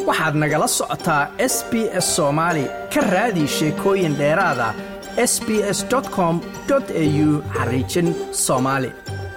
waxaad nagala socotaa s b s soomaali ka raadi sheekooyin dheeraada s b s com au xariijin soomaali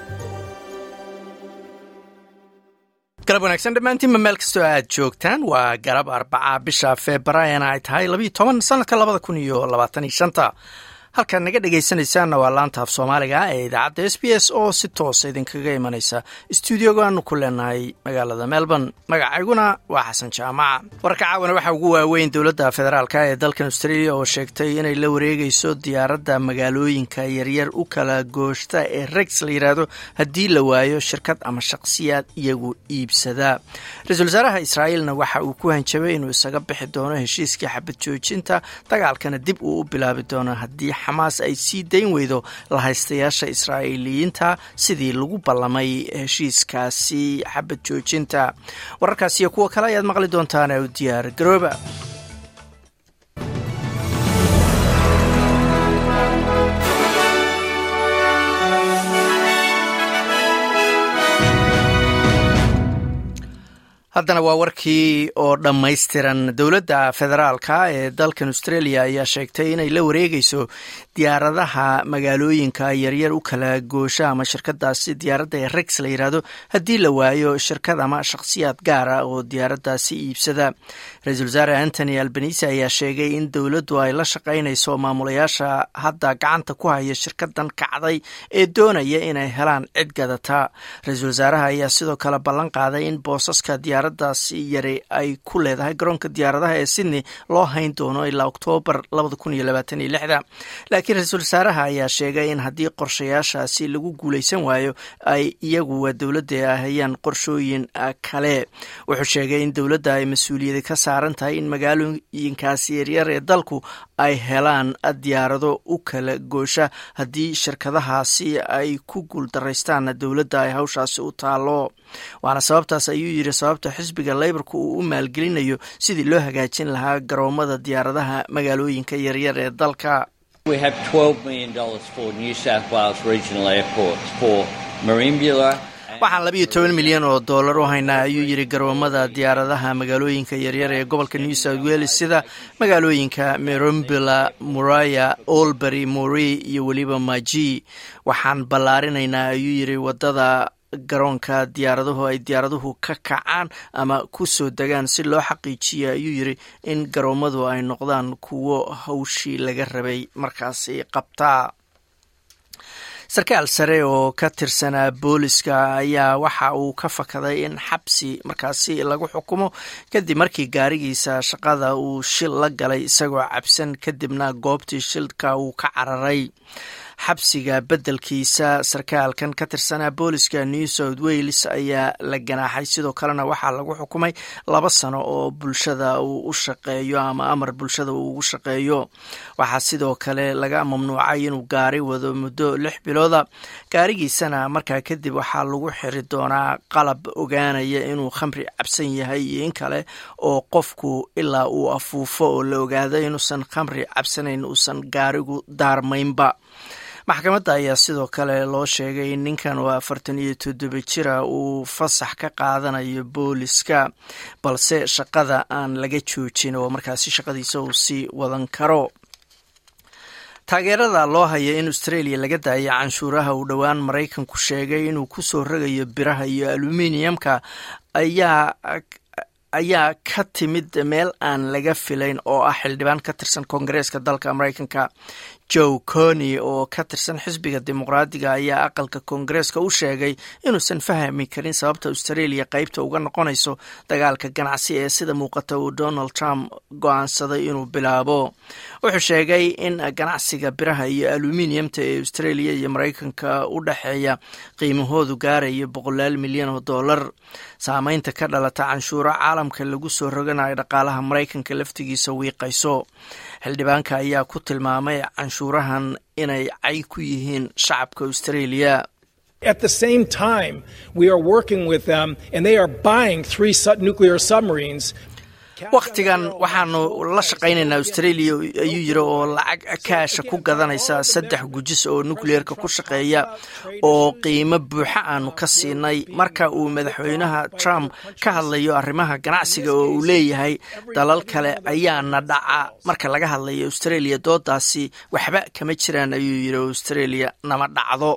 galab wanaagsan dhammaantiinba meel kastoo aad joogtaan waa galab arbaca bisha febraarina ay tahay labayo toban sanadka labada kun iyo labaataniyo shanta halkaad naga dhegaysanaysaanna waa laanta af soomaaliga ee idaacadda s b s oo si toosa idinkaga imanaysa stuudiogaanu ku leenahay magaalada melbourne magacayguna waa xasan jaamaca warka caawana waxaa ugu waaweyn dowladda federaalk ee dalkan australia oo sheegtay inay la wareegayso diyaaradda magaalooyinka yaryar u kala gooshta ee rex la yidhaahdo haddii la waayo shirkad ama shaqsiyaad iyagu iibsada ra-iisul wasaaraha israa'iilna waxa uu ku hanjabay inuu isaga bixi doono heshiiskii xabad joojinta dagaalkana dib uu u bilaabi doono haddii xamaas ay sii dayn weydo lahaystayaasha israa'iiliyiinta sidii lagu ballamay heshiiskaasi xabad joojinta wararkaas iyo kuwa kale ayaad maqli doontaan u diyaar garooba haddana waa warkii oo dhammaystiran dowladda federaalka ee dalkan australia ayaa sheegtay inay la wareegayso diyaaradaha magaalooyinka yaryar u kala goosha ama shirkadaasi diyaaradda ee rex la yidhaahdo haddii la waayo shirkad ama shakhsiyaad gaara oo diyaaraddaasi iibsada ra-iisul wasaare antony albanise ayaa sheegay in dowladdu ay la shaqaynayso maamulayaasha hadda gacanta ku haya shirkadan kacday ee doonaya inay helaan cid gadata ra-iisul wasaaraha ayaa sidoo kale ballan qaaday in boosaska diyaaradaasi yari ay ku leedahay garoonka diyaaradaha ee sydney loo hayn doono ilaa oktoobar laakiin ra-iisul wasaaraha ayaa sheegay in haddii qorshayaashaasi lagu guulaysan waayo ay iyagu dowladda hayaan qorshooyin kale wuxuu sheegay in dowladda ay mas-uuliyada ka saaran tahay in magaalooyinkaasi yaryar ee dalku ay helaan diyaarado u kala goosha haddii shirkadahaasi ay ku guuldaraystaan dowladda ay hawshaasi u taalo waana sababtaas ayuu yidhi sababta xisbiga leybarka uu u maalgelinayo sidii loo hagaajin lahaa garoomada diyaaradaha magaalooyinka yaryar ee dalka waxaan labayo toban milyan oo dollar u haynaa ayuu yidhi garoomada diyaaradaha magaalooyinka yaryar ee gobolka new south wales sida magaalooyinka merombila muraya olbury morey iyo weliba maji waxaan ballaarinaynaa ayuu yidhi wadada garoonka diyaaraduhu ay diyaaraduhu ka kacaan ama ku soo degaan si loo xaqiijiya ayuu yidhi in garoomadu ay noqdaan kuwo hawshii laga rabay markaasi qabtaa sarkaal sare oo ka tirsanaa booliska ayaa waxa uu ka fakaday in xabsi markaasi lagu xukumo kadib markii gaarigiisa shaqada uu shil la galay isagoo cabsan kadibna goobtii shilka uu ka cararay xabsiga beddelkiisa sarkaalkan ka tirsanaa booliska new south wales ayaa la ganaaxay sidoo kalena waxaa lagu xukumay laba sano oo bulshada uu u shaqeeyo ama amar bulshada uu ugu shaqeeyo waxaa sidoo kale laga mamnuucay inuu gaari wado muddo lix bilooda gaarigiisana markaa kadib waxaa lagu xiri doonaa qalab ogaanaya inuu khamri cabsan yahay iyo in kale oo qofku ilaa uu afuufo oo la ogaado inuusan khamri cabsanayn uusan gaarigu daarmaynba maxkamadda ayaa sidoo kale loo sheegay in ninkan oo afartan iyo toddoba jira uu fasax ka qaadanayo booliska balse shaqada aan laga joojin oo markaasi shaqadiisa uu sii wadan karo taageerada loo haya in australia laga daayo canshuuraha uu dhowaan maraykanku sheegay inuu ku soo rogayo biraha iyo aluminiumka ayaa ayaa ka timid meel aan laga filayn oo ah xildhibaan ka tirsan koongareeska dalka maraykanka joe cony oo ka tirsan xisbiga dimuqraadiga ayaa aqalka koongareeska u sheegay inuusan fahmi karin sababta australia qeybta uga noqonayso dagaalka ganacsi ee sida muuqata uu donald trump go-aansaday inuu bilaabo wuxuu sheegay in ganacsiga biraha iyo aluminiumta ee australia iyo maraykanka u dhexeeya qiimahoodu gaarayo boqolaal milyan oo dollar saameynta ka dhalata canshuuro caalamka lagu soo roganayo dhaqaalaha maraykanka laftigiisa wiiqayso xildhibaanka ayaa ku tilmaamay canshuurahan inay cay ku yihiin shacabka australia At the same time, we are working with them, and they are buying three su- nuclear submarines wakhtigan waxaanu la shaqaynaynaa australia ayuu yiri oo lacag kaasha ku gadanaysa saddex gujis oo nucleerka ku shaqeeya oo qiimo buuxa aanu ka siinay marka uu madaxweynaha trump ka hadlayo arrimaha ganacsiga oo uu leeyahay dalal kale ayaana dhaca marka laga hadlayo australia doodaasi waxba kama jiraan ayuu yiri australia nama dhacdo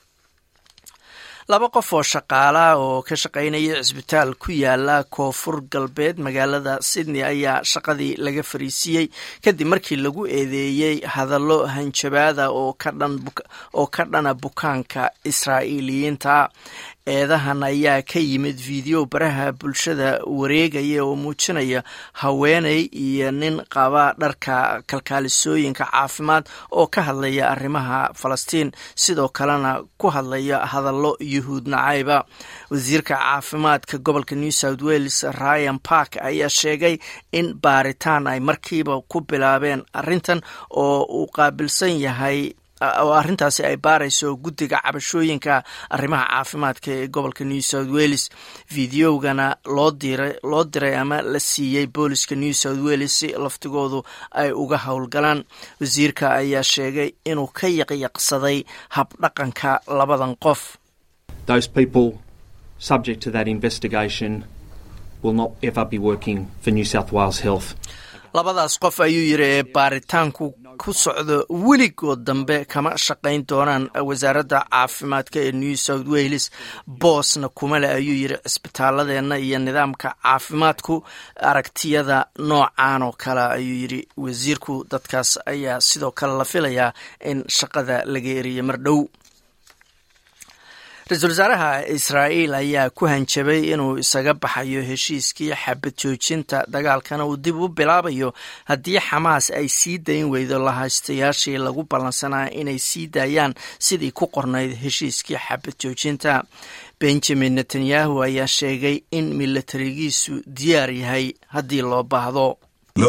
laba qof oo shaqaala oo ka shaqaynaya cisbitaal ku yaala koonfur galbeed magaalada sydney ayaa shaqadii laga fariisiiyey kadib markii lagu eedeeyey hadallo hanjabaada oo ka dhana bukaanka israa'iiliyiinta eedahan ayaa ka yimid video baraha bulshada wareegaya oo muujinaya haweeney iyo nin qaba dharka kalkaalisooyinka caafimaad oo ka hadlaya arrimaha falastiin sidoo kalena ku hadlaya hadallo yuhuud nacayba wasiirka caafimaadka gobolka new south wales ryan park ayaa sheegay in baaritaan ay markiiba ku bilaabeen arrintan oo uu qaabilsan yahay oo arrintaasi ay baarayso guddiga cabashooyinka arrimaha caafimaadka ee gobolka new south wales videogana loo diray loo diray ama la siiyey booliska new south wales si laftigoodu ay uga howlgalaan wasiirka ayaa sheegay inuu ka yaqyaqsaday habdhaqanka labadan qof those people subject to that investigation will not ever be working for new south wales health labadaas qof ayuu yiri ee baaritaanku ku socdo weligood dambe kama shaqayn doonaan wasaaradda caafimaadka ee new south wales boosna kuma le ayuu yiri cisbitaaladeenna iyo nidaamka caafimaadku aragtiyada noocan oo kale ayuu yiri wasiirku dadkaas ayaa sidoo kale la filayaa in shaqada laga eriya mar dhow ra-iisul wasaaraha israa'iil ayaa ku hanjabay inuu isaga baxayo heshiiskii xabad joojinta dagaalkana uu dib u bilaabayo haddii xamaas ay sii dayn weydo lahaystayaashii lagu ballansanaa inay sii daayaan sidii ku qornayd heshiiskii xabad joojinta benjamin netanyahu ayaa sheegay in milatarigiisu diyaar yahay haddii loo baahdo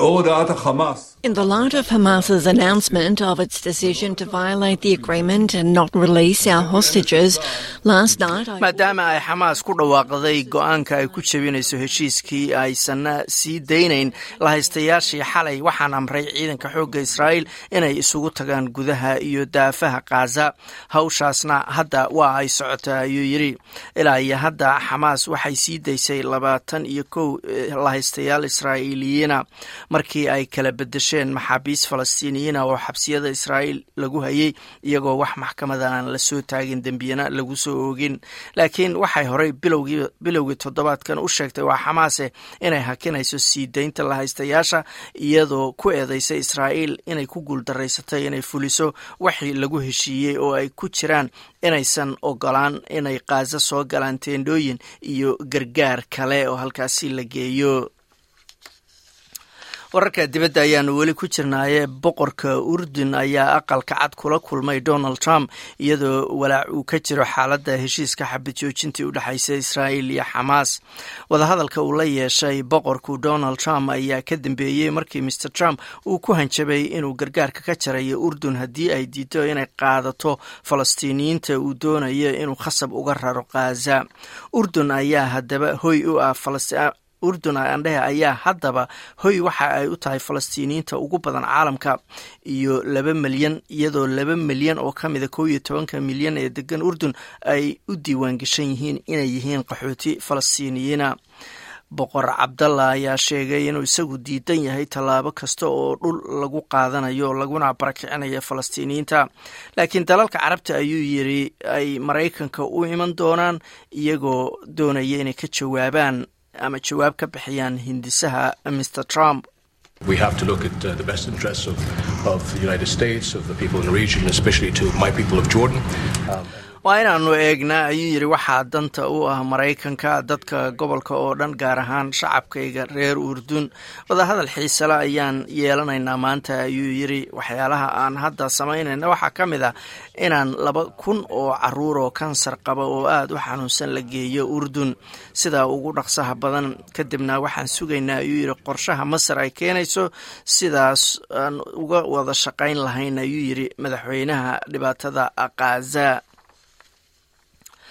In the light of Hamas's announcement of its decision to violate the agreement and not release our hostages, last night I... maadaama ay xamaas ku dhawaaqday go-aanka ay ku jebinayso heshiiskii aysanna sii daynayn lahaystayaashii xalay waxaan amray ciidanka xoogga israa'iil inay isugu tagaan gudaha iyo daafaha khaza hawshaasna hadda waa ay socotaa ayuu yidhi ilaa iyo hadda xamaas waxay sii daysay labaatan iyo kow lahaystayaal israa'iiliyiina markii ay kala bedesheen maxaabiis falastiiniyiina oo xabsiyada israa'iil lagu hayay iyagoo wax maxkamada aan la soo taagin dembiyana lagu soo oogin laakiin waxay horey bilowgii toddobaadkan u sheegtay waa xamaase inay hakinayso sii daynta lahaystayaasha iyadoo ku eedeysay israa'iil inay ku guuldaraysatay inay fuliso waxii lagu heshiiyey oo ay ku jiraan inaysan ogolaan inay kaaza soo galaan teendhooyin iyo gargaar kale oo halkaasi la geeyo wararka dibadda ayaanu weli ku jirnaaye boqorka urdun ayaa aqalka cad kula kulmay donald trump iyadoo walaac uu ka jiro xaaladda heshiiska xabad joojintii u dhexaysa israa'iil iyo xamaas wadahadalka uu la yeeshay boqorku donald trump ayaa ka dambeeyey markii maer trump uu ku hanjabay inuu gargaarka ka jarayo urdun haddii ay diido inay qaadato falastiiniyiinta uu doonayo inuu khasab uga raro khaza urdun ayaa haddaba hoy u ah urdun andhehe ayaa haddaba hoy waxa ay u tahay falastiiniyiinta ugu badan caalamka iyo laba milyan iyadoo laba milyan oo ka mida kow iyo tobanka milyan ee degan urdun ay u diiwaan gashan yihiin inay yihiin qaxooti falastiiniyiina boqor cabdalla ayaa sheegay inuu isagu diidan yahay tallaabo kasta oo dhul lagu qaadanayo laguna barakicinayo falastiiniyiinta laakiin dalalka carabta ayuu yiri ay maraykanka u iman doonaan iyagoo doonaya inay ka jawaabaan ama jawaab ka bixiyaan hindisaha mr trump We have to look at uh, the best interests of, of the United States, of the people in the region, especially to my people of Jordan. Um, waa inaanu eegnaa ayuu yidhi waxaa danta u ah maraykanka dadka gobolka oo dhan gaar ahaan shacabkayga reer urdun wadahadal xiisale ayaan yeelanaynaa maanta ayuu yidhi waxyaalaha aan hadda samaynayna waxaa ka mid ah inaan laba kun oo caruur oo kansar qaba oo aada u xanuunsan la geeyo urdun sidaa ugu dhaqsaha badan kadibna waxaan sugaynaa ayuu yidhi qorshaha masar ay keenayso sidaas aan uga wada shaqayn lahayn ayuu yidhi madaxweynaha dhibaatada khaza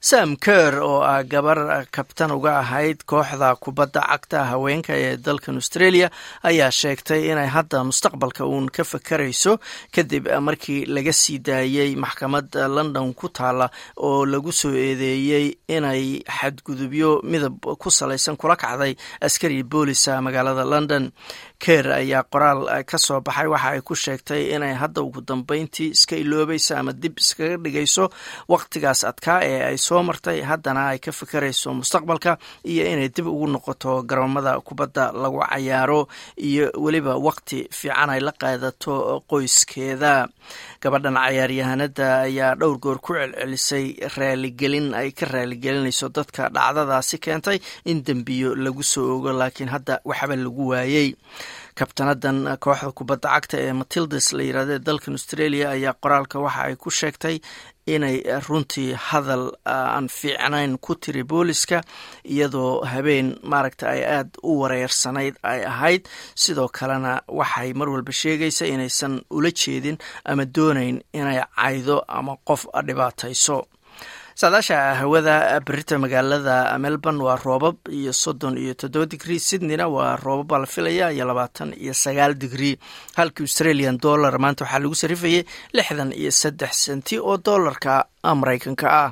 sam ker oo ah gabar kabtan uga ahayd kooxda kubadda cagta haweenka ee dalkan australia ayaa sheegtay inay hadda mustaqbalka uun ka fakarayso kadib markii laga sii daayey maxkamad london ku taala oo lagu soo eedeeyey inay xadgudubyo midab ku salaysan kula kacday askari boolisa magaalada london ker ayaa qoraal ka soo baxay waxa ay ku sheegtay inay hadda ugu dambeyntii iska iloobayso ama dib iskaga dhigayso waqtigaas adkaa ee ay soo martay haddana ay ka fikerayso mustaqbalka iyo inay dib ugu noqoto garoomada kubadda lagu cayaaro iyo weliba waqti fiican ay la qaadato qoyskeeda gabadhan cayaaryahanada ayaa dhowr goor ku celcelisay raaligelin ay ka raaligelinayso dadka dhacdadaasi keentay in dembiyo lagu soo ogo laakiin hadda waxba lagu waayey kabtanadan kooxda kubadda cagta ee matildas la yirahdo ee dalkan australia ayaa qoraalka waxa ay ku sheegtay inay runtii hadal aan fiicnayn ku tiri booliska iyadoo habeen maaragta ay aada u wareersanayd ay ahayd sidoo kalena waxay mar walba sheegaysa inaysan ula jeedin ama doonayn inay caydo ama qof dhibaatayso saadaasha hawada berita magaalada melbourne waa roobab iyo soddon iyo toddoba digrie sydneyna waa roobabaa la filaya iyo labaatan iyo sagaal digrie halkii australian dollar maanta waxaa lagu sarifayay lixdan iyo saddex senti oo dollarka maraykanka ah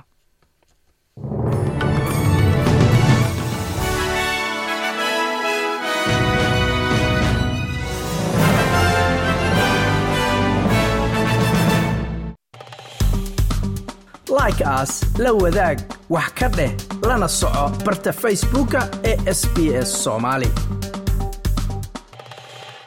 like aas la wadaag wax ka dheh lana soco barta facebooka ee sb s somaali